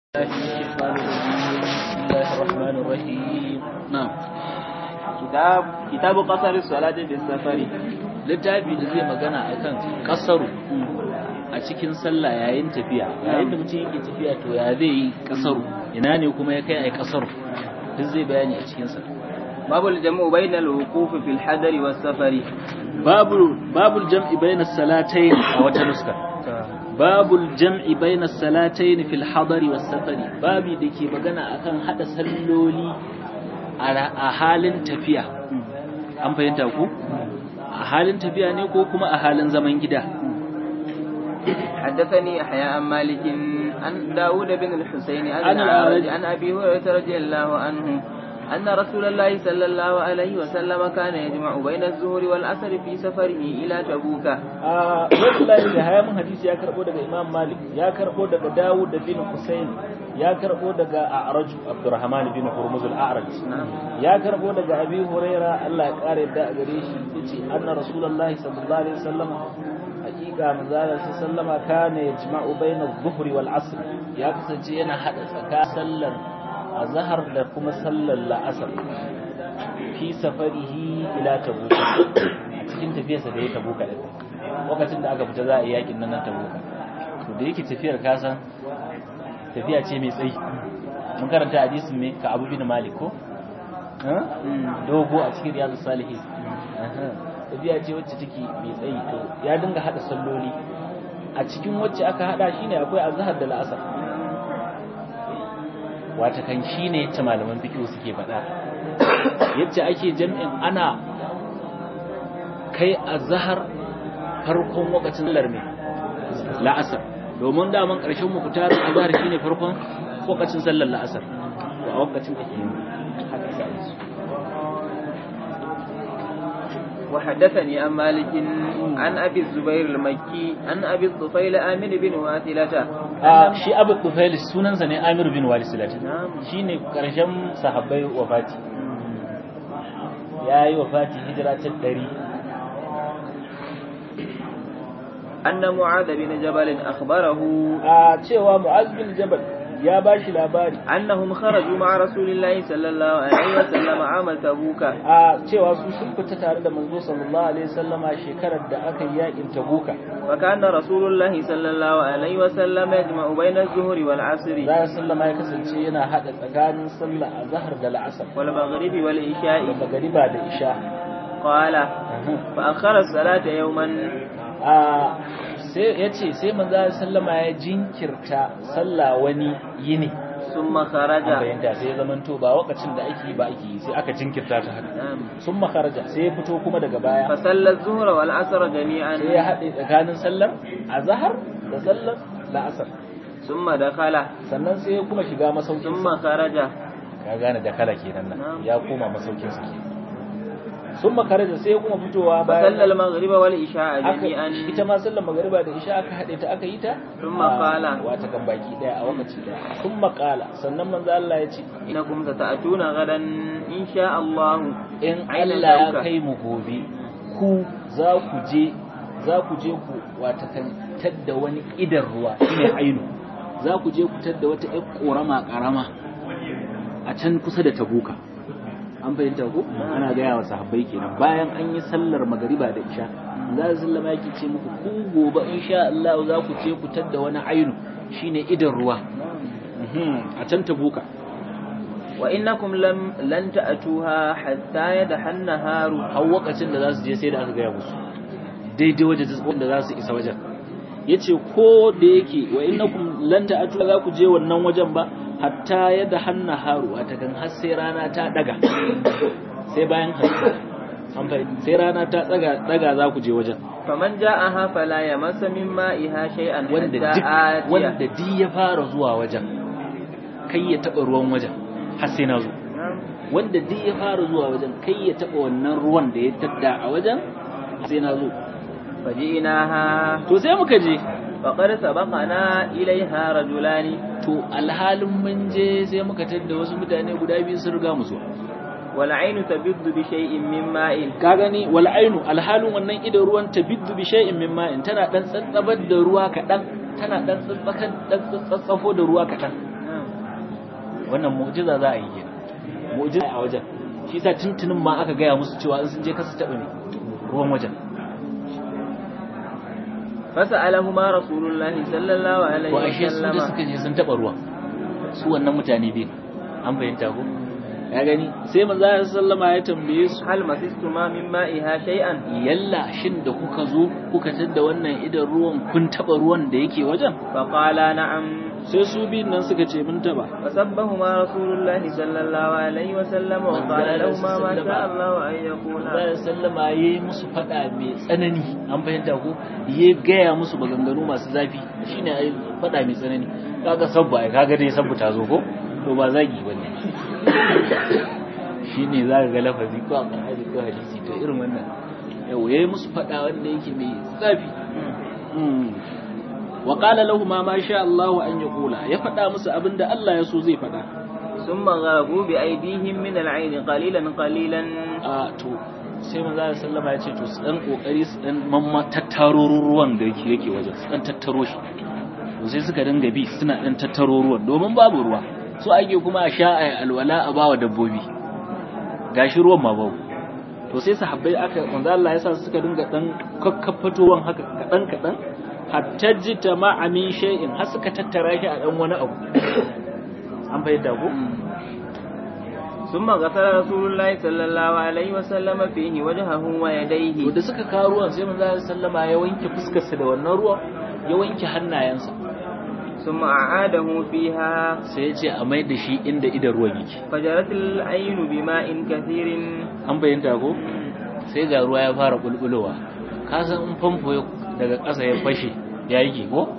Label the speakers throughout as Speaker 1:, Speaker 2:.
Speaker 1: الشيطان الرجيم بسم الله الرحمن الرحيم نعم
Speaker 2: kitab kitabu qasar salati bis safari
Speaker 1: littafi da zai magana akan kasaru a cikin sallah yayin tafiya yayin da mutum yake tafiya to ya zai yi kasaru ina ne kuma ya kai ai kasaru duk zai bayani a cikin sa
Speaker 2: babul jam'u bainal wuquf fil hadari was safari
Speaker 1: babul babul jam'i bayna salatayn a wata nuska babul jam'i bayna salatayn fil hadari was safari babi dake magana akan hada salloli a halin tafiya an fahimta ku a halin tafiya ne ko kuma a halin zaman gida
Speaker 2: حدثني يحيى عن مالك عن داود بن الحسين عن
Speaker 1: عن
Speaker 2: الأعرج
Speaker 1: الأعرج.
Speaker 2: عن أبي هريرة رضي الله عنه أن رسول الله صلى الله عليه وسلم كان يجمع بين الظهر والعصر في سفره إلى تبوك
Speaker 1: a wallahi da haya mun hadisi ya karbo daga Imam Malik ya karbo daga Dawud bin Husayn ya karbo daga A'raj Abdurrahman bin Hurmuz al-A'raj ya karbo daga Abi Huraira Allah ya kare da a gare shi yace anna Rasulullahi sallallahu alaihi wasallam hakika manzala sallama kana yajma'u bayna adh-dhuhri wal 'asr ya kasance yana hada tsaka sallar azhar da kuma sallar la'asar fi safarihi ila tabuka a cikin tafiyarsa da ya tabuka da lokacin da aka fita za a yi yakin nan na tabuka to da yake tafiyar kasan tafiya ce mai tsayi mun karanta hadisin me ka abu bin malik ko Ha? dogo a cikin riyadu salihin Aha. tafiya ce wacce take mai tsayi to ya dinga hada salloli a cikin wacce aka hada shine akwai azhar da la'asar wata kan shine yacce malaman fiqh suke faɗa yacce ake jam'in ana kai azhar farkon lokacin sallar mai la'asar domin daman ƙarshen mukutar azhar shine farkon lokacin sallar la'asar to a lokacin ake yin haka sai su
Speaker 2: وحدثني عن مالك عن أبي الزبير المكي عن أبي الطفيل آمن بن واثلة
Speaker 1: a shi abu tufail sunansa ne amir bin walisilata
Speaker 2: نعم
Speaker 1: shine karshen sahabbai wafati ya yi wafati hijira ta ɗari
Speaker 2: أن معاذ بن جبل أخبره
Speaker 1: a cewa mu'az bin jabal ya ba shi labari
Speaker 2: أنهم خرجوا مع رسول الله صلى الله عليه وسلم عام تبوك
Speaker 1: a cewa su sun fita tare da manzo sallallahu alaihi wasallama shekarar da aka yi yakin tabuka
Speaker 2: فكان رسول الله صلى الله عليه وسلم يجمع بين الظهر والعصر
Speaker 1: za sallama ya kasance yana hada tsakanin sallah a zahar da la'asar
Speaker 2: والمغرب
Speaker 1: da
Speaker 2: والعشاء
Speaker 1: magariba da isha
Speaker 2: قال فأخر الصلاة يوما
Speaker 1: a sai ya ce sai manzo sallama ya jinkirta sallah wani yini
Speaker 2: ثم
Speaker 1: an
Speaker 2: خرج
Speaker 1: bayyanta sai ya zamanto ba lokacin da ake yi ba ake yi sai aka jinkirta ta haka
Speaker 2: نعم.
Speaker 1: sun makaraja sai ya fito kuma daga baya
Speaker 2: فصلى الظهر والعصر جميعا
Speaker 1: sai ya haɗe tsakanin sallar azhar da sallar la'asar
Speaker 2: ثم دخل
Speaker 1: sannan sai ya kuma shiga masaukin
Speaker 2: ثم خرج
Speaker 1: ka gane da kala kenan nan
Speaker 2: Na'am.
Speaker 1: ya koma masaukin sa kenan sun makaraja sai ya kuma fitowa
Speaker 2: فصلى
Speaker 1: bayan
Speaker 2: المغرب والعشاء
Speaker 1: aka
Speaker 2: جميعا
Speaker 1: ita ma sallar magariba da isha aka haɗe ta aka yi ta
Speaker 2: Sun
Speaker 1: a
Speaker 2: maƙala.
Speaker 1: wata kan baki daya a wakaci daya sun makala sannan manzo Allah ya ce
Speaker 2: إنكم ستأتون غدا إن شاء الله
Speaker 1: in
Speaker 2: Aina
Speaker 1: Allah ya
Speaker 2: ɗauka.
Speaker 1: kai mu gobe ku za ku je za ku je ku wata kan tadda wani idan ruwa shine ainu za ku je ku tadda wata ƴar korama karama a can kusa da tabuka an fahimta ku ana gaya wa sahabbai kenan bayan an yi sallar magariba da isha za su sallama yake ce muku ku gobe insha Allah za ku je ku tadda wani ainu shine idan ruwa Mhm, a can tabuka
Speaker 2: وإنكم لم لن تأتوها حتى يدحى النهار
Speaker 1: har lokacin da za su je sai da aka gaya musu daidai wajen da za su isa wajen ya ce ko da yake wa innakum lan ta'atu za ku je wannan wajen ba hatta yadda hanna haru a takan har sai rana ta daga sai bayan hantsi an fahimta sai rana ta daga daga za ku je wajen
Speaker 2: فمن جاءها فلا يمس من مائها شيئا
Speaker 1: wanda
Speaker 2: حتى
Speaker 1: duk
Speaker 2: آتيه
Speaker 1: wanda duk ya fara zuwa wajen kai ya taba ruwan wajen har sai na zo
Speaker 2: نعم.
Speaker 1: wanda duk ya fara zuwa wajen kai ya taba wannan ruwan da ya tadda a wajen har sai na zo
Speaker 2: فجئناها
Speaker 1: to sai muka je
Speaker 2: فقد سبقنا إليها رجلان
Speaker 1: to alhalin mun je sai muka tadda wasu mutane guda biyu sun riga mu zuwa
Speaker 2: والعين تبض بشيء من ماء
Speaker 1: ka gani wal ainu alhalin wannan idan ruwan tabiddu bi shay'in min ma'in tana dan tsatsabar da ruwa kadan tana dan tsatsakan dan tsatsafo da ruwa kadan wannan mu'jiza za a yi kenan mu'jiza a wajen shi yasa tuntunin ma aka gaya musu cewa in sun je kasu taɓa ne ruwan wajen
Speaker 2: فسألهما رسول الله صلى الله عليه
Speaker 1: ko ashe su da
Speaker 2: وسلم
Speaker 1: suka je sun taɓa ruwan su wannan mutane biyu an fahimta ko ya gani sai manzo Allah sallama ya tambaye su
Speaker 2: هل مسستما من مائها شيئا
Speaker 1: yalla shin da kuka zo kuka tadda wannan idan ruwan kun taɓa ruwan da yake wajen
Speaker 2: فقالا نعم
Speaker 1: sai su biyun nan suka ce mun taɓa
Speaker 2: فسبهما رسول الله صلى الله عليه وسلم وقال لهما ما شاء الله أن يكونا
Speaker 1: Allah sallama ya yi musu faɗa mai tsanani an fahimta ko ya gaya musu maganganu masu zafi shine ai faɗa mai tsanani kaga sabba ai kaga dai sabbu ta zo ko to ba zagi bane shine zaka ga lafazi ko a Qur'ani ko hadisi to irin wannan yau yayi musu faɗa wanda yake mai zafi wa qala lahum ma sha Allah an yaqula ya faɗa musu abinda Allah ya so zai faɗa
Speaker 2: ثم غرقوا بأيديهم من العين قليلا قليلا
Speaker 1: a to sai manzo Allah sallama ya ce to su dan kokari su dan mamma tattaro ruwan da yake yake wajen su dan tattaro shi to sai suka dinga bi suna dan tattaro ruwan domin babu ruwa so ake kuma a sha ai alwala a bawa dabbobi gashi ruwan ma babu to sai sahabbai aka manzo Allah ya sa su suka dinga dan kakkafatowan haka kadan kadan hatta jita ma amin shay'in har suka tattara shi a dan wani abu an bayyana ko
Speaker 2: ثم غسل رسول الله صلى الله عليه وسلم فيه وجهه
Speaker 1: to
Speaker 2: ويديه
Speaker 1: da suka kawo ruwan sai manzo Allah sallama ya wanke fuskarsa da wannan ruwan ya wanke hannayensa
Speaker 2: ثم أعاده فيها
Speaker 1: sai ya ce a mai da shi inda idan ruwan yake
Speaker 2: فجرت العين بماء كثير
Speaker 1: an bayyanta ko sai ga ruwa ya fara bulbulowa ka san in famfo ya- daga ƙasa ya fashe ya yi ko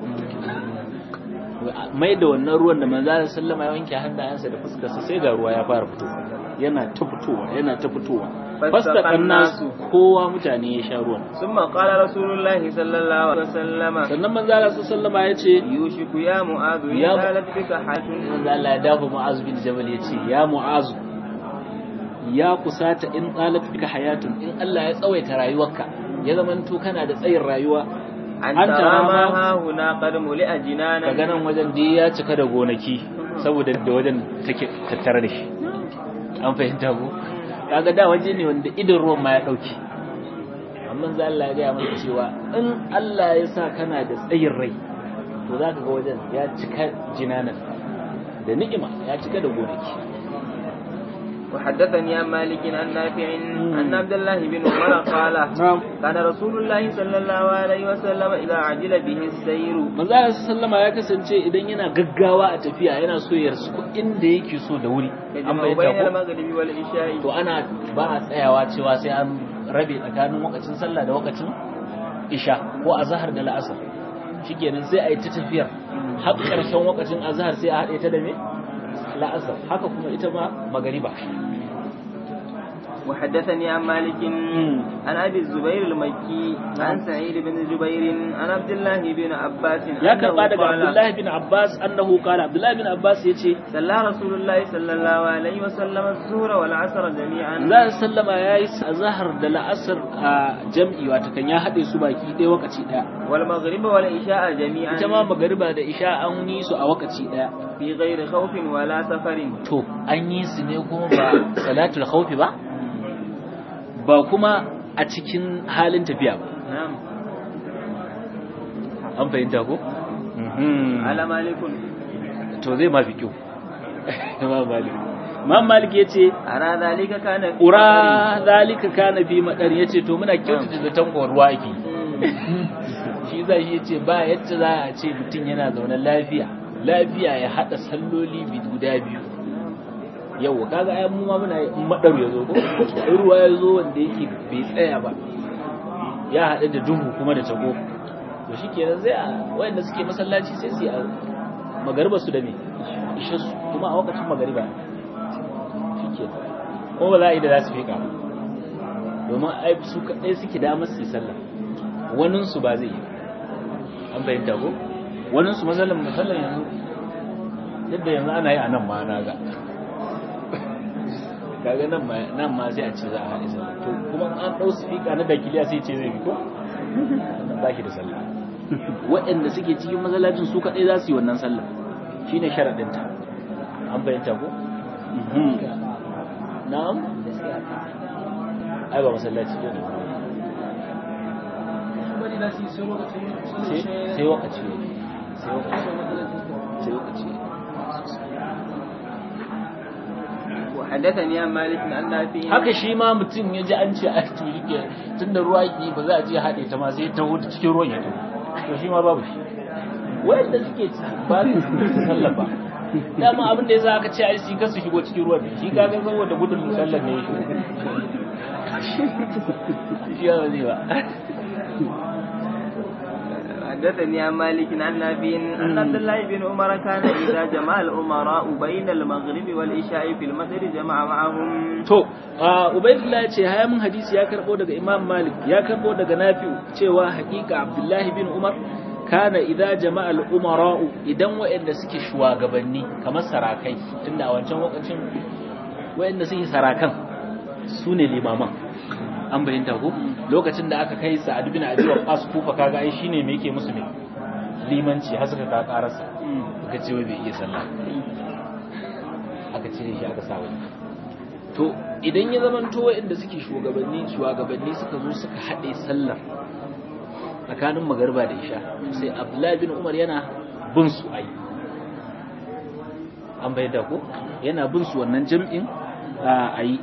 Speaker 1: mai da wannan ruwan da manzo Allah sallama ya wanke hannayensa da fuskarsa sai ga ruwa ya fara fitowa yana ta fitowa yana ta fitowa fasta nasu kowa mutane ya sha ruwan
Speaker 2: ثم قال رسول الله صلى الله عليه وسلم
Speaker 1: sannan manzo Allah sallama ya ce
Speaker 2: يوشك يا معاذ إن
Speaker 1: يا-
Speaker 2: زالت بك حاجة
Speaker 1: manzo Allah ya dafa Mu'az bin Jabal ya ce ya Mu'az ya kusata in qalat bika hayatun in Allah ya tsawaita rayuwarka ya zamanto kana da tsayin rayuwa
Speaker 2: أن
Speaker 1: أنت
Speaker 2: ترى ما
Speaker 1: راما-
Speaker 2: ها هنا قد ملئ جنانا
Speaker 1: kaga nan wajen da ya cika da gonaki saboda da wajen take tattare da shi an fahimta ko kaga da waje ne wanda idan ruwan ma ya dauke amma za Allah ya gaya mana cewa in Allah ya sa kana da tsayin rai to za ka ga wajen ya cika jinanan da ni'ima ya cika da gonaki
Speaker 2: وحدثني عن مالك عن نافع أن عبد الله بن عمر قال
Speaker 1: na'am
Speaker 2: كان رسول الله صلى الله عليه وسلم إذا عجل به السير
Speaker 1: manzo Allah sallama ya kasance idan yana gaggawa a tafiya yana so ya rasu inda yake so da wuri an
Speaker 2: يجمع بين
Speaker 1: bayyana ko
Speaker 2: المغرب والعشاء
Speaker 1: to ana ba a tsayawa cewa sai an rabe tsakanin wakacin sallah da wakacin isha ko azhar da la'asar shikenan sai a yi ta tafiyar har ƙarshen wakacin azhar sai a haɗe ta da me la'asar haka kuma ita ma magariba
Speaker 2: وحدثني عن مالك عن أبي الزبير المكي عن سعيد بن جبير عن عبد الله بن عباس
Speaker 1: ya
Speaker 2: أنه
Speaker 1: karba daga
Speaker 2: قال
Speaker 1: Abdullahi bin Abbas annahu qala Abdullahi bin Abbas yace
Speaker 2: صلى رسول الله صلى الله عليه وسلم الظهر والعصر جميعا
Speaker 1: za sallama yayi azhar da la'asar a jam'i wato kan ya haɗe su baki ɗaya wakaci ɗaya
Speaker 2: والمغرب والعشاء جميعا
Speaker 1: ita ma magariba da isha an yi su a wakaci ɗaya
Speaker 2: في غير خوف ولا سفر
Speaker 1: to an yi su ne kuma ba salatul khawfi ba ba kuma a cikin halin tafiya ba
Speaker 2: نعم
Speaker 1: an fahimta ko
Speaker 2: على مالك
Speaker 1: to zai ma fi kyau Imam Malik Imam Malik yace
Speaker 2: أرى ذلك كان في
Speaker 1: ura zalika kana fi madar yace to muna kyautata zaton ko ruwa yake shi za shi yace ba yadda za a ce mutum yana zaune lafiya lafiya ya hada salloli bi guda biyu yau kaga ai mu ma muna in madar ya zo ko in ruwa ya zo wanda yake bai tsaya ba ya hada da duhu kuma da tago to shikenan sai a wayanda suke masallaci sai su yi a magariba su da me ishe su kuma a wakacin magariba shikenan ko ba za a yi da za su fika ba domin ai su kaɗai suke damar su yi sallah waninsu ba zai yi an fahimta ko waninsu matsalan matsalan yanzu yadda yanzu ana yi a nan ma na ga kaga nan ma nan ma sai a ce za a haɗe sallah to kuma an ɗau sifika na dakiliya sai ce zai bi ko wannan ba shi da sallah waɗanda suke cikin masallacin su kaɗai za su yi wannan sallah shine sharaɗinta an fahimta ko na'am ai ba masallaci ne sai wakaci sai wakaci sai wakaci
Speaker 2: وحدثني عن مالك عن نافع
Speaker 1: haka shi ma mutum ya ji an ce a to yake tunda ruwa ki ba za a je haɗe ta ma sai ta wuce cikin ruwan ya to to shi ma babu shi wanda suke ba su sallah ba dama abin da yasa aka ce ai shi kasu shigo cikin ruwan shi ka ga saboda gudun sallar ne shi shi ya zai ba
Speaker 2: حدثني عن مالك عن نافع أن عبد الله بن عمر كان إذا جمع الأمراء بين المغرب والعشاء في المسجد جمع معهم
Speaker 1: to ubaidullah ce haya mun hadisi ya karbo daga imam malik ya karbo daga nafi'u cewa haƙiƙa abdullahi bin umar kana idza jama'a al-umara'u idan waɗanda suke shugabanni kamar sarakai tunda a wancan lokacin waɗanda suke sarakan su ne limaman an bayyanta ko lokacin da aka kai sa'ad bin abi waqas kufa kaga ai shine me yake musu ne limanci har suka ka karasa aka ce wai bai iya sallah aka cire shi aka sa wani to idan ya zamanto waɗanda suke shugabanni shugabanni suka zo suka haɗe sallar tsakanin magarba da isha sai abdullahi bin umar yana bin su ai an bai da ko yana bin su wannan jam'in a yi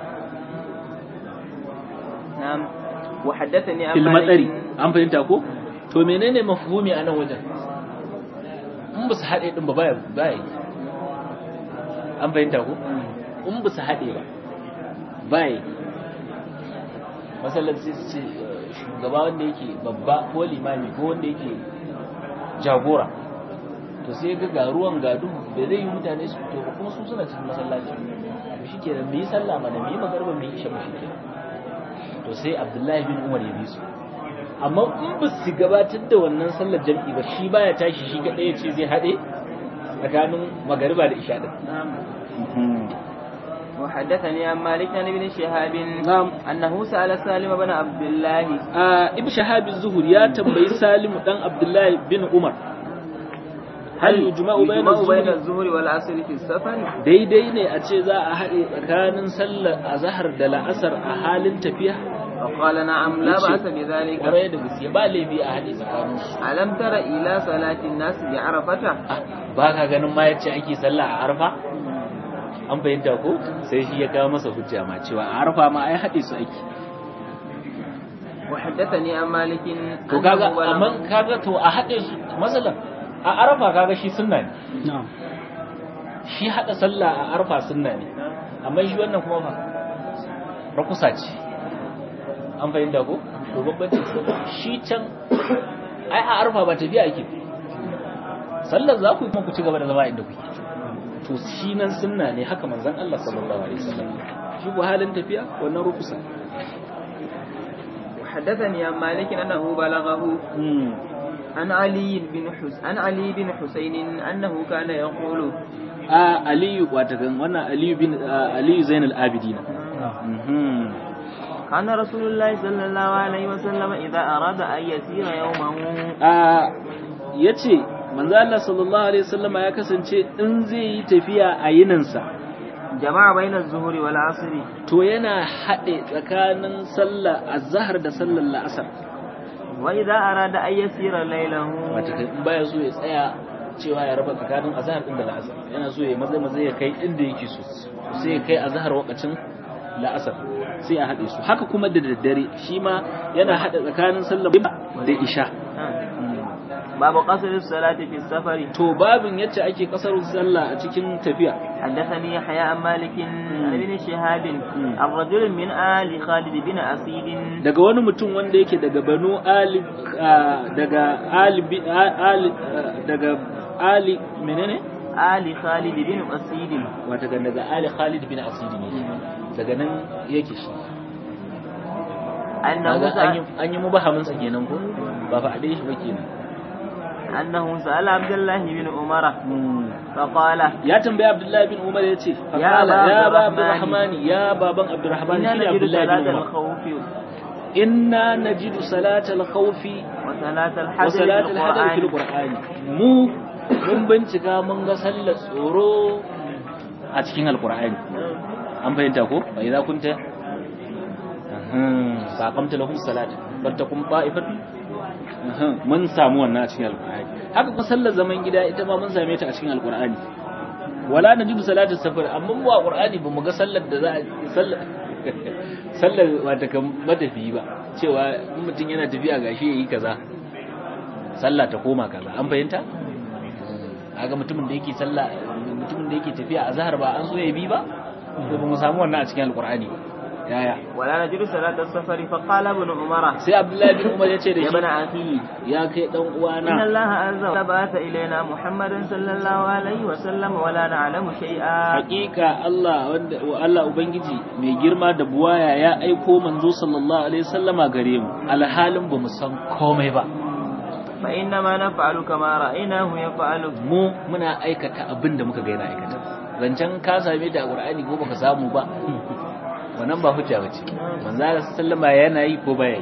Speaker 2: نعم وحدثني عن
Speaker 1: fil matsari
Speaker 2: مالك
Speaker 1: an fahimta ko to menene mafhumi a nan wajen in ba su haɗe ɗin ba baya baya yi an fahimta ko in ba su haɗe ba baya yi masallar sai su ce eh, shugaba wanda yake babba ko limami ko wanda yake jagora to sai ga ga ruwan ga duhu da zai yi mutane su fito ba kuma su suna cikin masallaci to shi ke mu yi sallah mana mu yi magarba mu yi isha mu shi ke to sai abdullahi bin umar ya bi su amma in ba su gabatar da wannan sallar jam'i ba shi baya tashi shi ga ɗaya ce zai haɗe tsakanin magariba da isha din
Speaker 2: وحدثني عن مالك عن ابن شهاب
Speaker 1: نعم.
Speaker 2: أنه سأل سالم بن عبد الله
Speaker 1: a ibn shahab zuhur ya tambayi salimu dan abdullahi bin umar hal yujma'u bayna
Speaker 2: يجمع بين
Speaker 1: az-zuhri
Speaker 2: الظهر والعصر في السفر
Speaker 1: daidai ne a ce za a haɗe tsakanin sallar azhar da la'asar a halin tafiya
Speaker 2: فقال نعم لا
Speaker 1: yace,
Speaker 2: بأس بذلك
Speaker 1: kwarai da gaske ba laifi a haɗe tsakanin su
Speaker 2: ألم تر إلى صلاة الناس بعرفة
Speaker 1: Ah, ba ka ganin ma yace ake sallah a arfa an fahimta ko sai shi ya kawo masa hujja ma cewa a arfa ma ai haɗe su ake
Speaker 2: وحدثني عن مالك
Speaker 1: to kaga amma kaga to a haɗe su masalan a arfa kaga shi sunna ne shi haɗa sallah a arfa sunna ne amma shi wannan kuma fa rakusa ce an fahimta ko to babbancin su shi can ai a arfa ba tafiya ake sallar za ku yi kuma ku ci gaba da zama inda kuke to shi nan sunna ne haka manzon Allah sallallahu alaihi wasallam shi ko halin tafiya wannan rukusa
Speaker 2: وحدثني عن مالك أنه بلغه عن علي بن حس عن علي بن حسين أنه كان يقول
Speaker 1: a aliyu watakan wannan aliyu bin a, aliyu zainal abidina
Speaker 2: كان رسول الله صلى الله عليه وسلم إذا أراد أن يسير يومه
Speaker 1: a yace manzo Allah sallallahu alaihi wasallam ya kasance in zai yi tafiya a yininsa
Speaker 2: جمع بين الظهر والعصر
Speaker 1: to yana haɗe tsakanin sallar azhar da sallar la'asar
Speaker 2: وإذا أراد أن يسير ليله
Speaker 1: watakan in baya so ya tsaya cewa ya raba tsakanin azhar din da la'asar yana so ya maza maza ya kai inda yake so sai ya kai azhar wakacin la'asar sai a haɗe su haka kuma da daddare shi ma yana haɗe tsakanin sallar da isha
Speaker 2: باب قصر الصلاة في السفر
Speaker 1: to babin yacce ake kasar sallah a cikin tafiya
Speaker 2: حدثني يحيى عن مالك عن ابن شهاب عن رجل من آل خالد بن أسيد
Speaker 1: daga wani mutum wanda yake daga banu ali ah, daga ali bi- ah, ali ah, daga ali menene
Speaker 2: آل خالد بن أسيد
Speaker 1: wata ga daga ali khalid bin asidi ne daga nan yake shi
Speaker 2: أنه
Speaker 1: Kaga an yi
Speaker 2: سأل,
Speaker 1: an yi mubahamin sa kenan ko ba fa ade shi ba kenan
Speaker 2: أنه سأل عبد الله بن عمر فقال
Speaker 1: ya tambayi abdullahi bin umar ya ce
Speaker 2: Ya
Speaker 1: faqala
Speaker 2: Aba
Speaker 1: ya ba
Speaker 2: Abdurrahmani.
Speaker 1: abdurrahmani ya baban abdurrahmani
Speaker 2: إنا
Speaker 1: shine
Speaker 2: نجد
Speaker 1: abdullahi
Speaker 2: صلاة
Speaker 1: bin umar
Speaker 2: الخوف
Speaker 1: inna najidu salatal khawfi
Speaker 2: وصلاة
Speaker 1: wa
Speaker 2: الحجر في
Speaker 1: salatul hadar fil
Speaker 2: القرآن
Speaker 1: qur'ani mu mun bincika mun ga sallar tsoro a cikin alqur'ani an bayyanta ko fa idza kunta fa aqamta lahum salat fattakum ta'ifat mun samu wannan a cikin alqur'ani haka kuma sallar zaman gida ita ma mun same ta a cikin alqur'ani wala najibu salatu safar amma mu a qur'ani ba mu ga sallar da za a sallar sallar wata kan matafi ba cewa in mutum yana tafiya gashi yayi kaza sallah ta koma kaza an fahimta kaga mutumin da yake sallah mutumin da yake tafiya a zahar ba an so ya bi ba to ba mu samu wannan a cikin alqur'ani ba yaya
Speaker 2: ولا نجد صلاة السفر فقال ابن عمر
Speaker 1: sai abdullahi bin umar ya ce da
Speaker 2: يا
Speaker 1: shi
Speaker 2: ابن أخي
Speaker 1: ya kai dan
Speaker 2: إن
Speaker 1: uwana
Speaker 2: الله عز وجل بعث إلينا محمدا صلى الله عليه وسلم ولا نعلم شيئا
Speaker 1: hakika Allah wanda wa Allah ubangiji mai girma da buwaya ya aiko manzo sallallahu alaihi wasallama gare mu alhalin ba mu san komai ba
Speaker 2: فإنما نفعل كما رأيناه يفعل
Speaker 1: mu muna aikata abin da muka ga yana aikata zancen ka same ta a Qur'ani ko baka samu ba wannan ba hujja bace manzo Allah sallama yana yi ko baya yi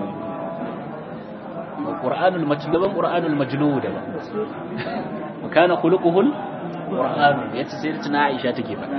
Speaker 1: Qur'anul majlub Qur'anul majlud da ba wa kana khuluquhul Qur'an yace sai tuna Aisha take faɗa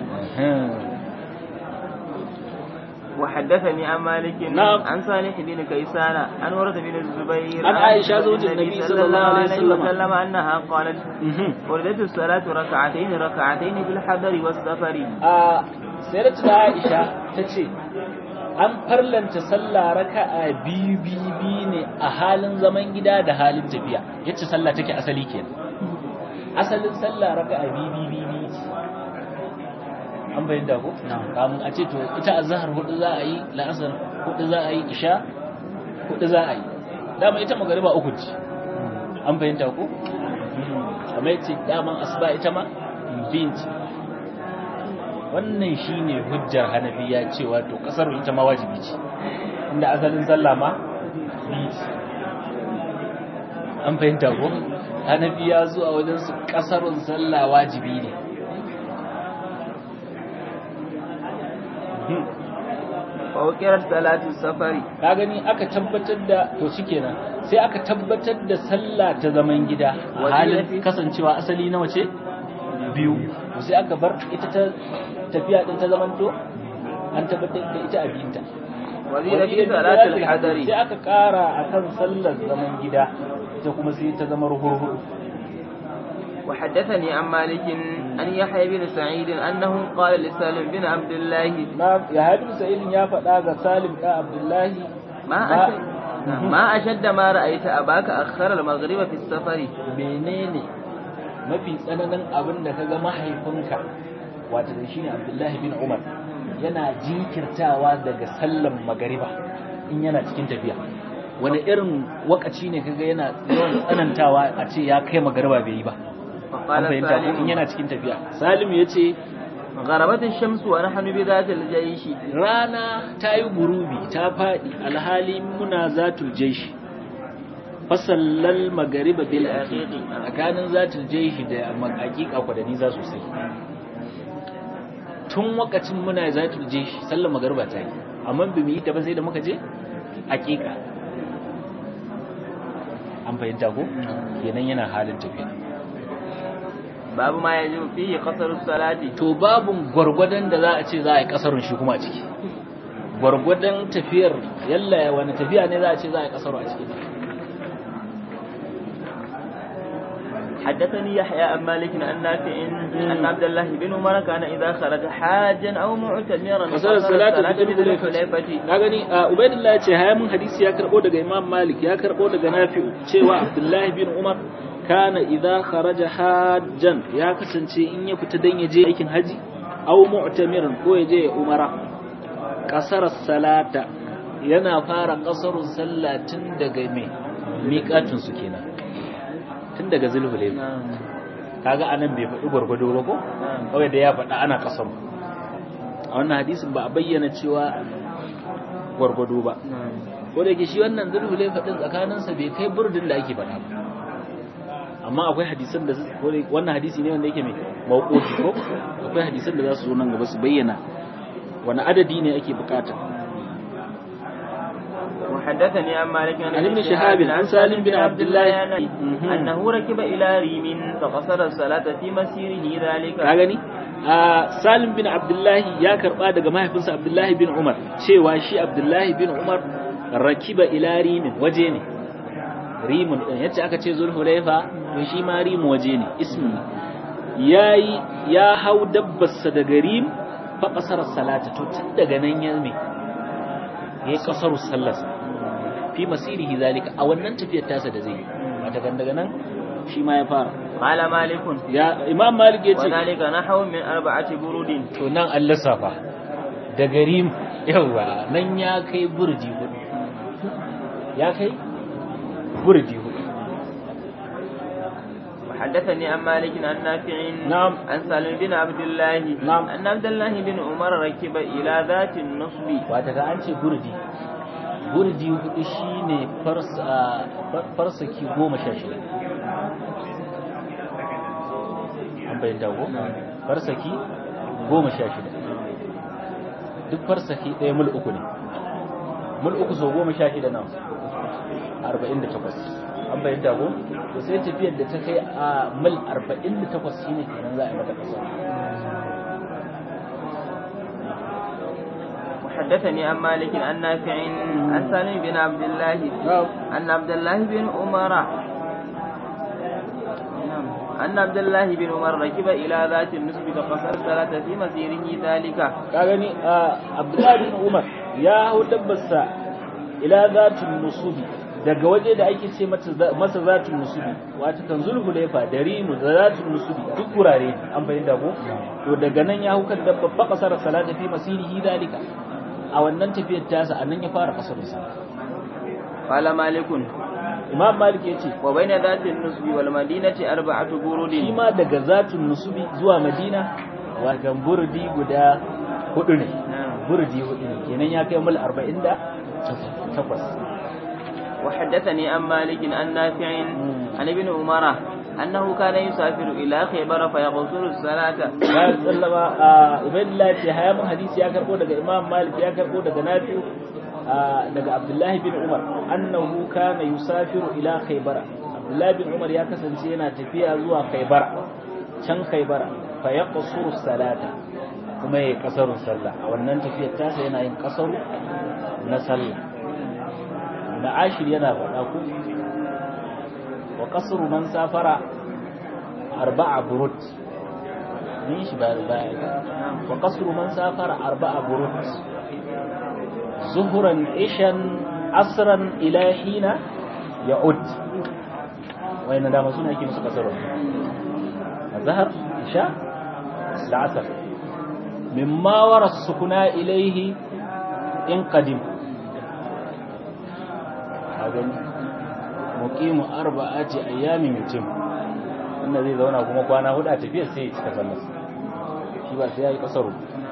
Speaker 2: وحدثني عن مالك
Speaker 1: نعم.
Speaker 2: عن صالح بن كيسان عن ورد بن الزبير
Speaker 1: عن عائشة زوج النبي صلى الله عليه وسلم.
Speaker 3: وسلم
Speaker 2: أنها قالت وردت الصلاة ركعتين ركعتين في الحضر والسفر
Speaker 1: a sayar da Aisha ta ce an farlanta sallah raka'a biyu biyu biyu ne a halin zaman gida da halin tafiya yace sallah take asali kenan asalin sallah raka'a biyu biyu biyu biyu ce an bayyana ko kamun a ce to ita azhar hudu za a yi la'asar hudu za a yi isha hudu za a yi dama ita magariba uku ce an bayyana ko amma yace daman asuba ita ma biyun ce wannan shine hujjar hanafiya cewa to kasar ita ma wajibi ce inda asalin sallah ma biyu ce an fahimta ko hanafiya zuwa wajen su kasarun sallah wajibi ne
Speaker 2: ووكرت صلاة السفر
Speaker 1: ka gani aka tabbatar da to shikenan sai aka tabbatar da sallah ta zaman gida a halin kasancewa asali nawa ce biyu to sai aka bar ita ta tafiya din ta zamanto an tabbatar da ita a biyunta
Speaker 2: وزيد في صلاة الحضر
Speaker 1: sai aka kara akan sallar zaman gida ita kuma sai ta zama ruhurhuru
Speaker 2: وحدثني عن مالك عن يحيى بن سعيد أنه قال لسالم بن عبد الله
Speaker 1: na ya haɗu sa'ilin ya faɗa ga salim ɗan abdullahi
Speaker 2: ما
Speaker 1: ما-
Speaker 2: أشد ما أشد ما رأيت أباك أخر المغرب في السفر
Speaker 1: menene mafi tsananin abin da kaga mahaifinka wato da shine abdullahi bin umar yana jinkirtawa daga sallan magariba in yana cikin tafiya wani irin wakaci ne kaga yana yawan tsanantawa a ce ya kai magariba bai yi ba an
Speaker 2: فقال
Speaker 1: fahimta ko in
Speaker 2: سالم
Speaker 1: yana cikin tafiya salim ya ce
Speaker 2: غربت الشمس ونحن بذات الجيش
Speaker 1: rana ta yi gurubi ta faɗi alhali muna zatul jaishi fasallal magariba bil aqiqi tsakanin zatul jaishi da hakika kwa da nisa sosai tun wakacin muna zatul jaishi sallar magariba ta yi amma bi mu yi ta ba sai da muka je hakika an fahimta ko kenan yana halin tafiya
Speaker 2: باب ما يجب فيه قصر الصلاة
Speaker 1: to babun gwargwadon da za a ce za a yi kasarun shi kuma a ciki gwargwadon tafiyar yalla wani tafiya ne za a ce za a yi kasaru a ciki
Speaker 2: حدثني يحيى عن مالك عن نافع أن عبد الله بن عمر كان إذا خرج حاجا أو معتمرا
Speaker 1: kasar salatu da
Speaker 2: الصلاة
Speaker 1: dabi
Speaker 2: بالحليفة
Speaker 1: na gani a ubaidillah ya ce haya mun hadisi ya karbo daga imam malik ya karbo daga nafi'u cewa abdullahi bin umar kana idza kharaja hajjan ya kasance in ya fita dan ya je aikin haji aw mu'tamiran ko ya je ya umara kasar salata yana fara kasarun sallah tun daga me miƙatun su kenan tun daga zulhulayfa kaga anan bai faɗi gwargwado ba ko kawai da ya faɗa ana kasaru a wannan hadisin ba a bayyana cewa gwargwado ba ko da yake shi wannan zulhulai faɗin tsakaninsa bai kai burdin da ake faɗa ba amma akwai hadisan da ko da wannan hadisi ne wanda yake mai mawqufi ko akwai hadisan da za su zo nan gaba su bayyana wani adadi ne ake bukata
Speaker 2: وحدثني عن مالك
Speaker 1: عن ابن شهاب عن سالم بن عبد الله
Speaker 2: أنه ركب إلى ريم فقصر الصلاة في مسيره ذلك
Speaker 1: ka gani Salim bin Abdullahi ya karba daga mahaifinsa Abdullahi bin Umar cewa shi Abdullahi bin Umar rakiba ila rimin waje ne rimun din yace aka ce zulhulaifa to shi ma rimu waje ne ismi yayi ya hau dabbarsa daga rim fa qasara salata to tun daga nan ya me yayi qasaru sallarsa fi masirihi zalika a wannan tafiyar tasa da zai wata daga nan shi ma ya fara
Speaker 2: قال مالك
Speaker 1: ya imam malik yace
Speaker 2: وذلك نحو من أربعة برود
Speaker 1: to nan an lissafa daga rim yawa nan ya kai burji hudu ya kai burji hudu
Speaker 2: وحدثني عن مالك عن نافع
Speaker 1: نعم.
Speaker 2: عن سالم بن عبد الله
Speaker 1: نعم.
Speaker 2: أن عبد الله بن عمر ركب إلى ذات النصب
Speaker 1: wata ga an ce burdi burdi hudu shine farsa farsaki goma sha shida an bayyana ko farsaki goma sha shida duk farsaki ɗaya mul uku ne mul uku sau goma sha shida nan arba'in da takwas an bayyana ko to sai tafiyar da ta kai a mil arba'in da takwas shine kenan za a yi mata ƙasa
Speaker 2: وحدثني عن مالك عن نافع عن سالم بن عبد الله أن عبد الله بن عمر نعم. أن عبد الله بن عمر ركب إلى ذات النسب فقصر الصلاة في مسيره ذلك
Speaker 1: ka gani a abdullahi bin umar ya hau dabbarsa ila zatin nusubi daga waje da ake ce mata masa zatin nusubi wata kan zulhulaifa da rimu da zatin nusubi duk wurare ne an fahimta ko to daga nan ya hau kan dabba fa kasar salata fi masirihi dalika a wannan tafiyar tasa a nan ya fara kasar sa
Speaker 2: قال مالك
Speaker 1: imam malik ya ce
Speaker 2: وبين ذات النسب والمدينة أربعة برود
Speaker 1: shi ma daga zatin nusubi zuwa madina watan burdi guda hudu ne
Speaker 2: نعم.
Speaker 1: burdi hudu ne kenan ya kai mil 48
Speaker 2: وحدثني عن مالك عن نافع عن ابن عمر أنه كان يسافر إلى خيبر فيقصر الصلاة
Speaker 1: ya sallama a ubaidullah ce haya mun hadisi ya karbo daga imam malik ya karbo daga nafi'u a, daga abdullahi bin umar annahu kana yusafiru ila khaybara abdullahi bin umar ya kasance yana tafiya zuwa khaybara can khaybara fa yaqsuru salata kuma yayi kasarun sallah a wannan tafiyar tasa yana yin kasaru na sallah na ashir yana faɗa ku wa kasru man safara arba'a burut من shi ba ba wa qasru man safara arba'a burut zuhran ishan asran ila hina ya'ud wayna da suna yake musu kasaro azhar isha da asr mimma wara sukuna ilayhi in qadim hagan muqimu arba'ati ayyamin yutim wanda zai zauna kuma kwana hudu a tafiyar sai ya cika sallar shi ba sai ya yi kasaru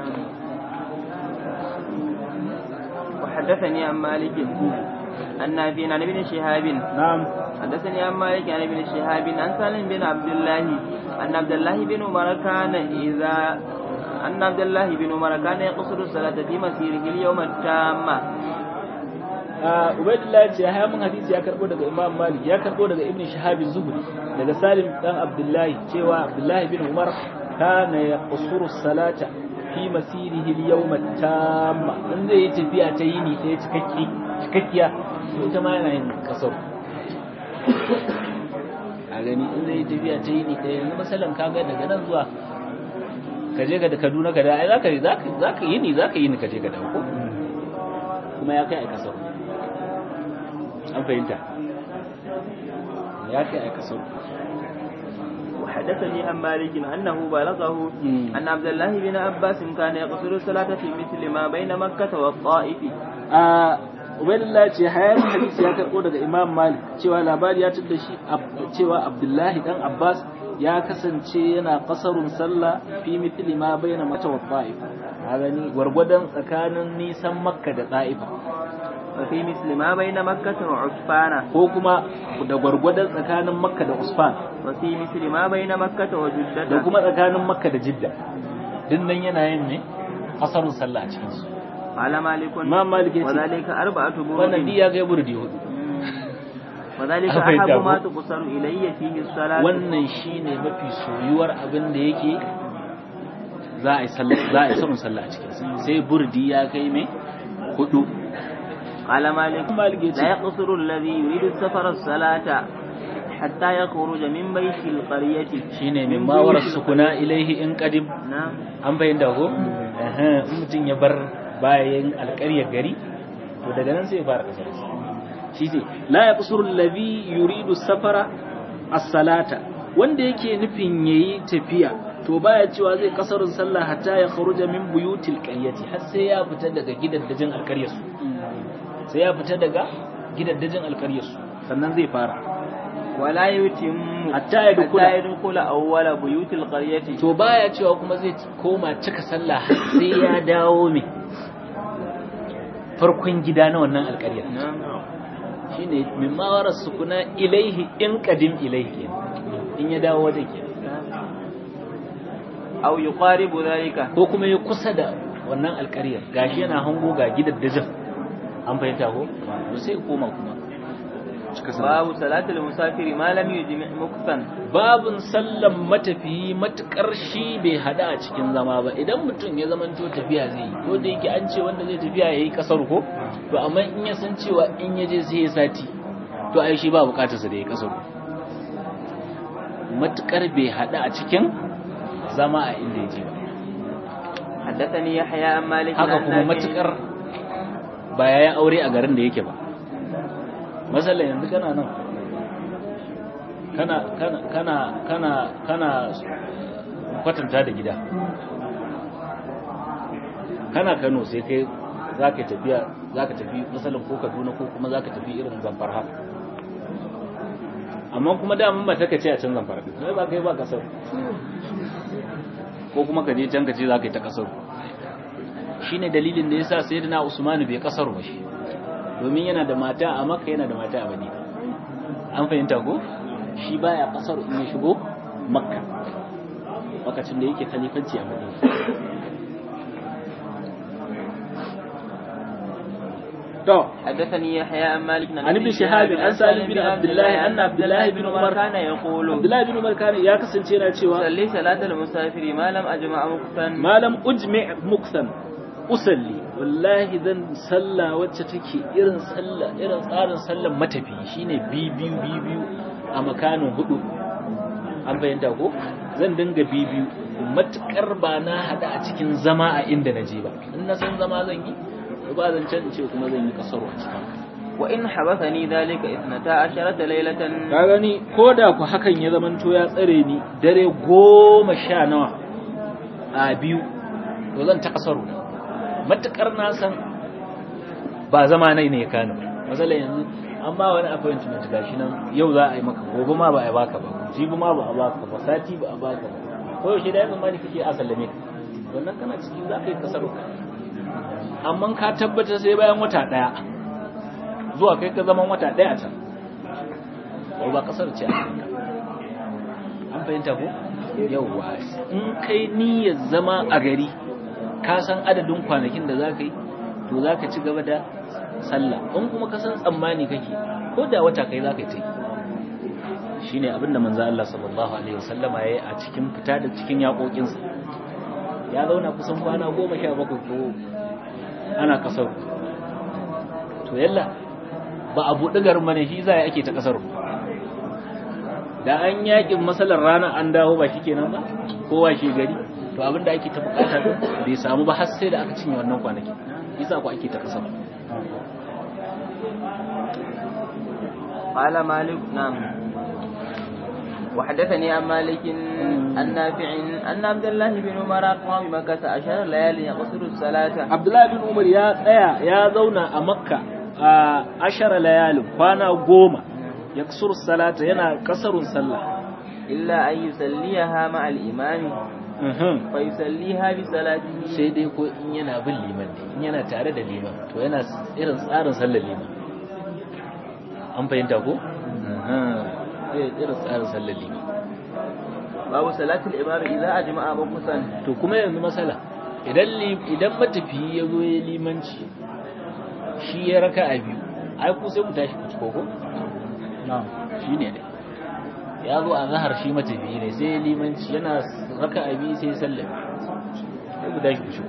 Speaker 2: وحدثني عن مالك عن نافع عن ابن شهاب
Speaker 1: na'am
Speaker 2: حدثني عن مالك عن ابن شهاب عن سالم بن عبد الله أن عبد الله بن عمر كان إذا أن عبد الله بن عمر كان يقصر الصلاة في مسيره اليوم التام
Speaker 1: Ubaidullah ce ya mun hadisi ya karbo daga Imam Malik ya karbo daga Ibn Shihab Zuhri daga Salim dan Abdullahi cewa Abdullahi bin Umar kana yaqsuru salata fi masirihi al-yawm at-tamma in zai yi tafiya ta yini ɗaya cikakki cikakkiya to ita ma yana yin kasar a gani in zai yi tafiya ta yini ɗaya yanzu masalan kaga daga nan zuwa ka je ga da Kaduna ka da ai zaka zaka zaka yini zaka yini ka je ga dawo ko kuma ya kai a kasar an fahimta ya kai a kasar
Speaker 2: وحدثني عن مالك أنه بلغه
Speaker 1: مم.
Speaker 2: أن عبد الله بن عباس كان يقصر الصلاة في مثل ما بين مكة والطائف
Speaker 1: a ubaidullah ce hayar hadisi ya karɓo daga imam malik cewa labari ya da shi Ab- cewa abdullahi dan abbas ya kasance yana kasarun sallah fi mithli ma baina mata wa ta'if a gani gwargwadon tsakanin nisan makka da ta'ifa
Speaker 2: وفي مثل ما بين مكة وعسفان
Speaker 1: ko kuma da gwargwadon tsakanin makka da usfan
Speaker 2: وفي مثل ما بين مكة
Speaker 1: da
Speaker 2: وجدة
Speaker 1: kuma tsakanin makka da jidda din nan yana yin ne kasarun sallah a cikin su
Speaker 2: قال مالك
Speaker 1: imam malik ya ce
Speaker 2: وذلك أربعة
Speaker 1: wannan
Speaker 2: برود
Speaker 1: di ya ga burdi hudu
Speaker 2: وذلك
Speaker 1: أفيد
Speaker 2: أحب ما
Speaker 1: أبو.
Speaker 2: تقصر إلي فيه الصلاة
Speaker 1: wannan shine mafi soyuwar abin da yake za a yi sallah za a yi sabon sallah a cikin sai burdi ya kai mai hudu
Speaker 2: قال مالك
Speaker 1: مالك يتي.
Speaker 2: لا يقصر الذي يريد السفر الصلاة حتى يخرج من بيت القرية
Speaker 1: shine min
Speaker 2: من
Speaker 1: mawar
Speaker 2: بيوت
Speaker 1: sukuna ilaihi in qadim
Speaker 2: نعم
Speaker 1: an bayyana ko eh in mutum ya bar bayan alƙaryar gari to daga nan sai ya fara kasar shi ne la yaqsuru alladhi yuridu safara as-salata wanda yake nufin yayi tafiya to baya cewa zai kasarun sallah hatta ya kharuja min buyutil qaryati har sai ya fita daga gidaddajin alƙaryar su sai ya fita daga gidaddajin alƙaryar su sannan zai fara
Speaker 2: ولا يتم
Speaker 1: Hatta ya dukula.
Speaker 2: حتى يدخل أول بيوت القرية
Speaker 1: to baya cewa kuma zai koma cika sallah har sai ya dawo mai farkon gida na wannan alƙaryar
Speaker 2: نعم
Speaker 1: shine min mawarar sukuna ilaihi in qadim ilaihi in ya dawo wajen ke
Speaker 2: أو يقارب ذلك
Speaker 1: ko kuma ya kusa da wannan alƙaryar gashi yana hango ga gidaddajin an fahimta ko to sai ya koma kuma cika sallah
Speaker 2: باب صلاة المسافر ما لم يجمع مكثا
Speaker 1: babun sallan matafiyi matukar shi bai hada a cikin zama ba idan mutum ya zamanto tafiya zai yi ko da yake an ce wanda zai tafiya yayi kasar ko to amma in ya san cewa in ya je sai ya sati to ai shi ba bukatar sa da yayi kasar matukar bai hada a cikin zama a inda ya je ba
Speaker 2: حدثني يحيى عن مالك
Speaker 1: haka
Speaker 2: عن
Speaker 1: kuma
Speaker 2: نافع
Speaker 1: matukar ba ya yi aure a garin da yake ba masalan yanzu kana nan kana kana kana kana kana kwatanta da gida kana Kano sai kai zaka tafiya zaka tafi masalan ko Kaduna ko kuma zaka tafi irin Zamfara haka amma kuma da mun ba ta kace a can Zamfara din sai ba kai ba kasar ko kuma ka je can ka ce zaka yi ta kasar shine dalilin da yasa sayyidina Usman bai kasar ba shi domin yana da mata a Makka yana da mata a Madina an fahimta ko shi baya kasar in ya shigo Makka lokacin da yake khalifanci a Madina to
Speaker 2: حدثني يحيى عن مالك
Speaker 1: عن ابن شهاب عن سالم بن عبد الله أن عبد الله بن عمر
Speaker 2: كان يقول
Speaker 1: Abdullahi bin Umar kana ya kasance yana cewa
Speaker 2: صلي صلاة المسافر ما لم أجمع مكثا
Speaker 1: malam ujmi' muksan usalli wallahi zan salla wacce take irin salla irin tsarin sallan matafi shine bibiyu bibiyu a makanin hudu an bayyanta ko zan dinga bibiyu matukar ba na hada a cikin zama a inda na je ba in na san zama zan yi to ba zan can ce kuma zan yi kasaro a cikin
Speaker 2: وإن حبثني ذلك اثنتا عشرة ليلة
Speaker 1: ka gani ko da ku hakan ya zamanto ya tsare ni dare goma sha nawa a biyu to zan ta kasaru matukar na san ba zama nai ne ya kani matsala yanzu an ba wani appointment gashi nan yau za a yi maka gobe ma ba a baka ba jibi ma ba a baka ba sati ba a baka ba ko yaushe da ya tsammani kake a sallame ka wannan kana ciki za ka yi kasaru amma ka tabbatar sai bayan wata daya zuwa kai ka zaman wata daya a can ko ba kasar ce a kanka an fahimta ko yauwa in kai niyyar zama a gari ka san adadin kwanakin da za ka yi to za ka ci gaba da sallah in kuma ka san tsammani kake ko da wata kai za ka yi ta yi shi ne abinda manzo Allah sallallahu alaihi wasallama ya yi a cikin fita da cikin yaƙoƙinsa ya zauna kusan kwana goma sha bakwai ko ana kasar to yalla ba a buɗi garin bane shi za ake ta kasar da an yakin masalar rana an dawo ba shikenan ba kowa shi gari to abinda ake ta bukata din bai samu ba har sai da aka cinye wannan kwanaki yasa ku ake ta kasar
Speaker 2: قال مالك نعم وحدثني عن مالك عن نافع أن عبد الله بن عمر قام بمكة عشر ليال يقصر الصلاة
Speaker 1: Abdullahi bin Umar ya tsaya ya zauna a Makka a ashara layalin kwana goma ya salata yana kasarun sallah
Speaker 2: إلا أن يصليها مع الإمام
Speaker 1: Mhm.
Speaker 2: فيصليها بصلاته
Speaker 1: sai dai ko in yana bin liman ne in yana tare da liman to yana irin tsarin sallar liman an fahimta ko? sai irin tsarin sallar liman
Speaker 2: باب صلاة الإمام إذا أجمع مكثا
Speaker 1: to kuma yanzu masala idan li- idan matafiyi ya zo ya limanci shi ya raka a biyu ai ku sai ku tashi ku ciko ko? shi ne dai ya zo a zahar shi matafiyi ne sai ya limanci yana raka a biyu sai ya sallame sai ku tashi ku shigo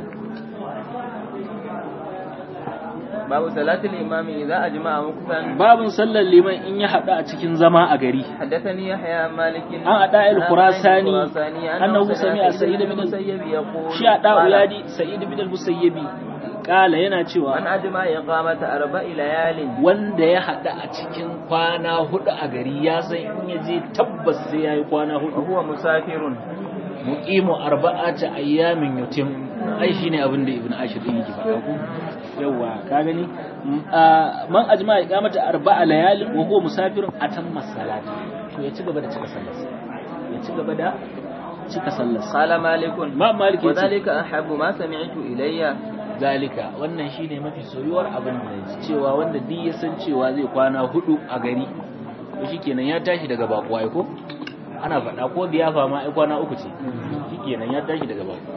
Speaker 2: babu salatul imami idza ajma'a muktan
Speaker 1: babin sallar liman in ya haɗu a cikin zama a gari
Speaker 2: حدثني يحيى عن مالك
Speaker 1: عن عطاء الخراساني أنه سمع سعيد بن
Speaker 2: المسيب يقول
Speaker 1: shi a ɗa'u yadi sa'id bin al-musayyibi kala yana
Speaker 2: من
Speaker 1: cewa
Speaker 2: أجمع إقامة أربع ليال
Speaker 1: wanda ya haɗu a cikin kwana hudu a gari ya san in ya je tabbas sai ya yi kwana hudu
Speaker 2: وهو مسافر
Speaker 1: muqimu arba'ata ayyamin yutim ai shine abin da ibnu ashir din yake faɗa ko yawa ka gani M- a, man ajma iqamata arba'a layalin wa huwa musafirun atamma salati to ya ci gaba da cika sallar ya ci gaba da cika sallar
Speaker 2: قال مالك
Speaker 1: ma maliki yace
Speaker 2: وذلك أحب ما سمعت إلي
Speaker 1: zalika wannan shine mafi soyuwar abin da yaji cewa wanda duk ya san cewa zai kwana hudu a gari to shikenan ya tashi daga bakuwa ai ko ana faɗa ko biyafa ma ai kwana uku ce shikenan ya tashi daga bakuwa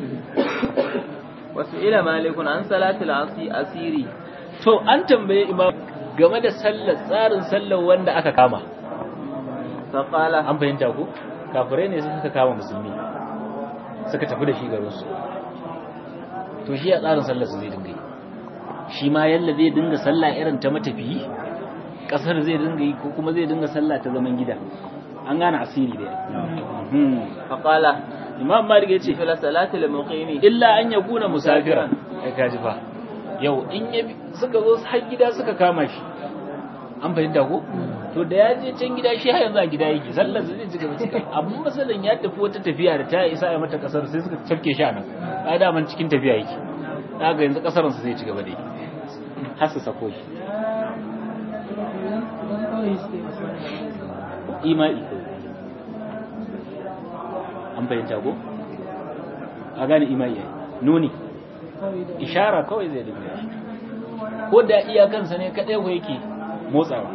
Speaker 2: وسئل مالك عن صلاة العصير
Speaker 1: to an tambaye imam game da sallar tsarin sallar wanda aka kama
Speaker 2: فقال
Speaker 1: an fahimta ko kafirai ne suka kama musulmi suka tafi da shi garin su to shi a tsarin sallar su zai dinga yi shi ma yalla zai dinga sallah irin ta matafiyi kasar zai dinga yi ko kuma zai dinga sallah ta zaman gida an gane asiri da hmm.
Speaker 2: فقال
Speaker 1: imam malik ya ce
Speaker 2: مثل صلاة المقيم
Speaker 1: illa an ya kuna musafiran ai kaji fa yau in ya bi- suka zo har gida suka kama shi an fahimta ko to da ya je can gida shi har yanzu a gida yake sallar zai ci gaba cika amma masalan ya tafi wata tafiya da ta isa ya mata kasar sai suka tafke shi a nan a daman cikin tafiya yake daga yanzu kasarun su zai ci gaba da yi har su sako shi imai an fahimta ko a gane imai yayi nuni ishara kawai zai dinga shi ko da iyakansa ne kadai ko yake motsawa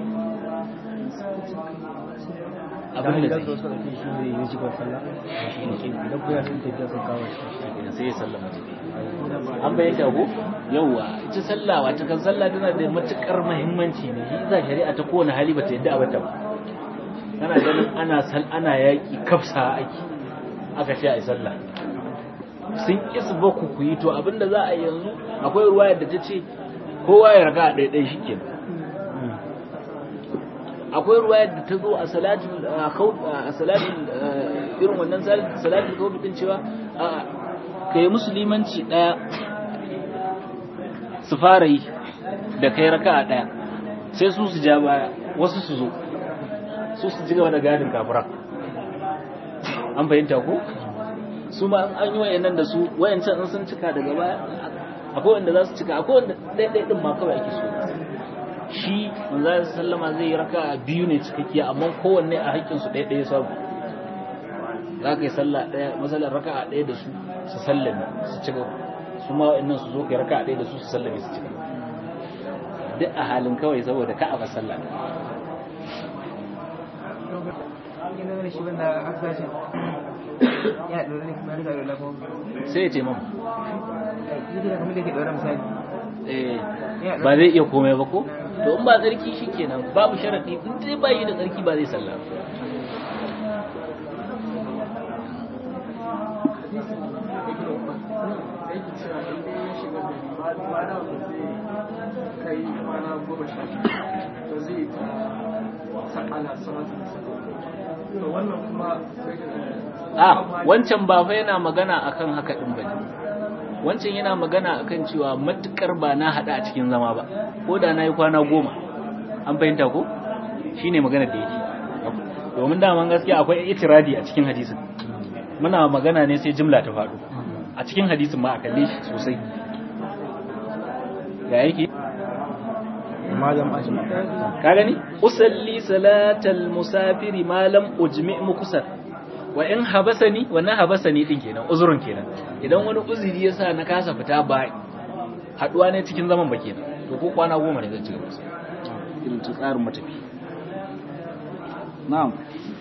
Speaker 1: abin da zai sai ya sallama tafi an bayyana ko yawa ita sallah wata kan sallah tana da matukar muhimmanci ne shi za shari'a ta kowane hali bata yadda abata ba kana ganin ana sal ana yaki kafsa aiki aka ce a yi sallah sun isa ba ku ku yi to abinda za a yi yanzu akwai ruwayar da ta ce kowa ya raga a ɗaiɗai shi ke akwai ruwayar da ta zo a salatin a salatin irin wannan salatin kawai din cewa ka yi musulmanci ɗaya su fara yi da kai raka a ɗaya sai su su ja baya wasu su zo su su ci gaba da gadin kafiran an fahimta ko su ma an yi wayannan da su wayancan in sun cika daga baya akwai wanda za su cika akwai wanda ɗaiɗai ɗin ma kawai ake so shi manzo sallama zai yi raka biyu ne cikakkiya amma kowanne a haƙƙin su ɗaya ɗaya samu za ka yi sallah ɗaya masalar raka a ɗaya da su su sallame su cika su ma wayannan su zo ka yi raka a ɗaya da su su sallame su cika duk a halin kawai saboda ka a ba sallah sai ya ce mamu ba zai iya komai ba ko to in ba tsarki shi kenan babu sharaɗi in dai ba yi da tsarki ba zai sallah a wancan ba fa yana magana akan haka din bane wancan yana magana akan cewa matukar ba na hada a cikin zama ba ko da na yi kwana goma an fahimta ko shine magana da yake domin daman gaskiya akwai itiradi a cikin hadisin muna magana ne sai jimla ta faɗo a cikin hadisin ma a kalle shi sosai ga yake ka gani usalli salatal musafiri malam ujmi mukusar wa in habasani wannan habasani din kenan uzurun kenan idan wani uzuri ya sa na kasa fita ba haduwa ne cikin zaman ba kenan to ko kwana goma ne zan ci gaba irin tsarin matafi na'am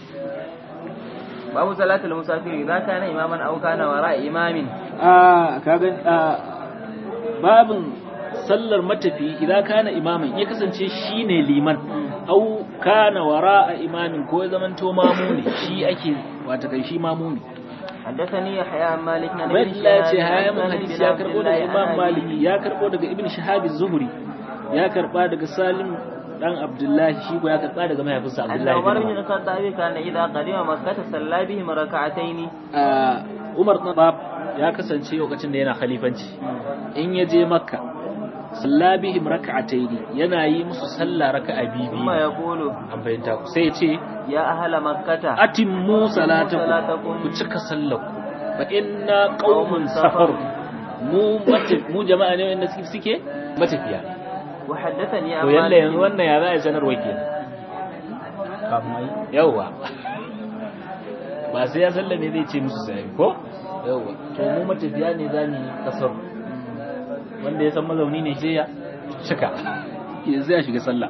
Speaker 2: babu salatul musafir idan kana imaman aw kana wara imamin
Speaker 1: a kaga babin sallar matafi idan kana imaman ya kasance shine liman au kana wara a imamin ko ya zamanto mamu ne shi ake wata kai shi mamu ne
Speaker 2: حدثني يحيى عن مالك عن ابن
Speaker 1: Ubaidullah ya ce
Speaker 2: شهاب
Speaker 1: haya
Speaker 2: عن
Speaker 1: mun
Speaker 2: سالم
Speaker 1: hadisi
Speaker 2: بن
Speaker 1: ya
Speaker 2: عبد
Speaker 1: karbo
Speaker 2: الله
Speaker 1: daga
Speaker 2: عن
Speaker 1: Imam
Speaker 2: أبيه.
Speaker 1: Maliki ya karbo daga Ibn Shihab az-Zuhri ya karba daga Salim dan Abdullahi shi ko ya karba daga mahaifinsa
Speaker 2: أن
Speaker 1: Abdullahi
Speaker 2: عمر
Speaker 1: bin
Speaker 2: بن
Speaker 1: Umar.
Speaker 2: الخطاب كان إذا قدم مكة صلى بهم ركعتين
Speaker 1: Ah, Umar bin Khattab ya kasance lokacin da yana khalifanci in ya je Makka sallabihim raka'ataini yana yi musu sallah raka'a bibi
Speaker 2: ثم يقول
Speaker 1: an fahimta ku sai ya ce
Speaker 2: يا أهل مكة
Speaker 1: atimmu salatakum
Speaker 2: salatakum.
Speaker 1: ku cika sallarku fa inna qaumun safar mu mata mu jama'a ne wanda suke suke matafiya
Speaker 2: وحدثني عن
Speaker 1: to yalla yanzu
Speaker 2: مالك
Speaker 1: wannan ya za a sanarwa kenan yawwa ba sai ya sallame zai ce musu sai ko yawwa to mu matafiya ne za mu yi kasar wanda ya san mazauni ne sai ya cika yanzu ya shiga sallah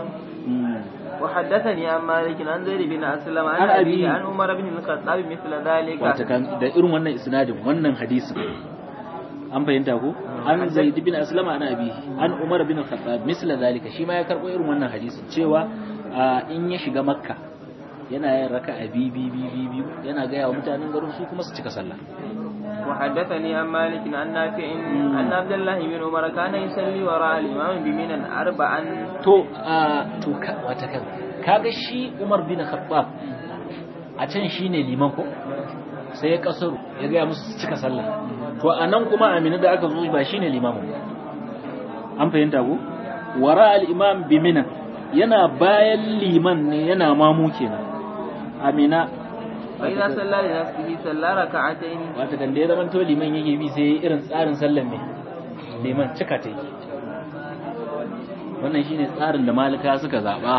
Speaker 2: وحدثني عن مالك عن زيد بن أسلم عن
Speaker 1: عن
Speaker 2: أبيه
Speaker 1: أبيه.
Speaker 2: عن عمر بن الخطاب مثل ذلك
Speaker 1: wata kan da irin wannan isnadin wannan hadisin an fahimta ko an zaid bin aslama ana abi an umar bin khattab misla zalika shi ma ya karbo irin wannan hadisin cewa ah, in ya shiga makka yana yin raka'a bi bi bi bi bi yana ga yawa mutanen garin su kuma su cika sallah
Speaker 2: وحدثني عن مالك عن نافع أن عبد الله بن عمر كان يصلي وراء الإمام بمنى أربعا
Speaker 1: to ah, to ka wata kan kaga shi umar bin khattab a can shine liman ko sai ya kasaru ya ga musu su cika sallah to anan kuma amina da aka zo ba shine limamin ba an fahimta ko wara al-imam bi mina yana bayan liman ne yana mamu kenan amina
Speaker 2: فإذا صلى لنفسه صلى ركعتين
Speaker 1: wata kan da ya zama to liman yake bi sai irin tsarin sallan ne liman cika ta yake wannan shine tsarin da malika suka zaba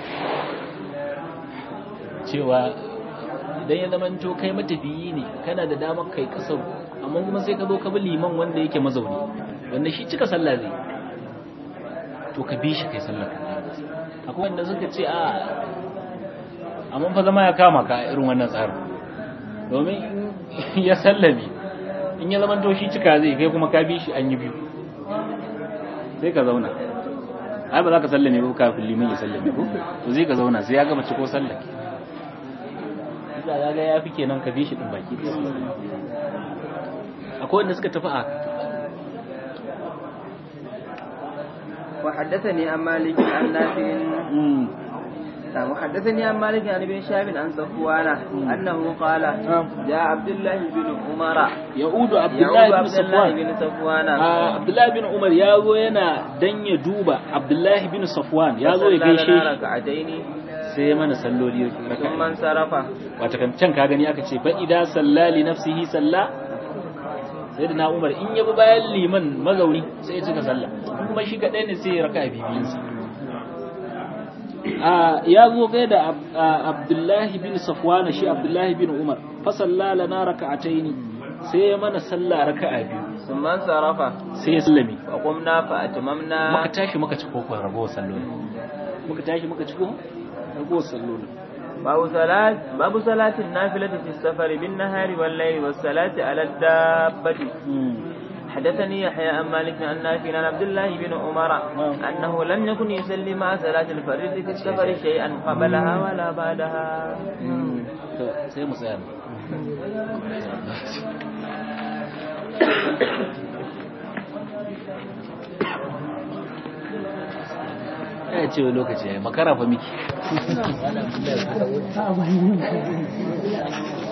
Speaker 1: cewa idan ya zama to kai matafiyi ne kana da damar kai kasar amma kuma sai ka zo ka bi liman wanda yake mazauni wanda shi cika sallah zai to ka bi shi kai sallar ka akwai wanda suka ce a amma fa zama ya kama ka a irin wannan tsarin domin in ya sallame in ya zama to shi cika zai kai kuma ka bi shi an yi biyu sai ka zauna ai ba za ka sallame ba kafin liman ya sallame ko to zai ka zauna sai ya gama ciko sallah ke za ga ya fi kenan ka bi shi din baki ɗaya. akwai wanda suka tafi a
Speaker 2: وحدثني عن مالك عن نافع نعم وحدثني عن مالك عن ابن شهاب عن صفوان أنه قال جاء عبد الله بن عمر
Speaker 1: ya'udu
Speaker 2: يعود
Speaker 1: abdullahi bin
Speaker 2: عبد الله
Speaker 1: safwan
Speaker 2: بن صفوان
Speaker 1: Ah, abdullahi bin umar ya zo yana dan ya duba abdullahi bin safwan ya zo ya
Speaker 2: فصلى
Speaker 1: gaishe
Speaker 2: لنا
Speaker 1: shi
Speaker 2: ركعتين
Speaker 1: sai ya mana salloli
Speaker 2: ثم
Speaker 1: raka'a
Speaker 2: انصرف
Speaker 1: wata kan can ka gani aka ce fa idza salla li nafsihi salla sai da na umar in yabi bayan liman mazauni sai ya cika sallah kuma shi kadai ne sai ya raka bibiyinsa a ya zo kai da Ab- a- abdullahi bin safwana shi abdullahi bin umar fa salla lana raka'ataini sai ya mana sallah raka'a biyu
Speaker 2: ثم انصرف
Speaker 1: sai ya sallame
Speaker 2: وقمنا فأتممنا
Speaker 1: muka tashi muka ci kokon ragowar salloli muka tashi muka ci kokon ragowar salloli
Speaker 2: باب صلاة باب صلاة النافلة في السفر بالنهار والليل والصلاة على الدابة حدثني يحيى عن مالك عن نافع عن عبد الله بن عمر أنه لم يكن يصلي مع صلاة الفرد في السفر شيئا قبلها ولا بعدها
Speaker 1: to sai mu tsaya ya ce lokaci ya yi makara fa miki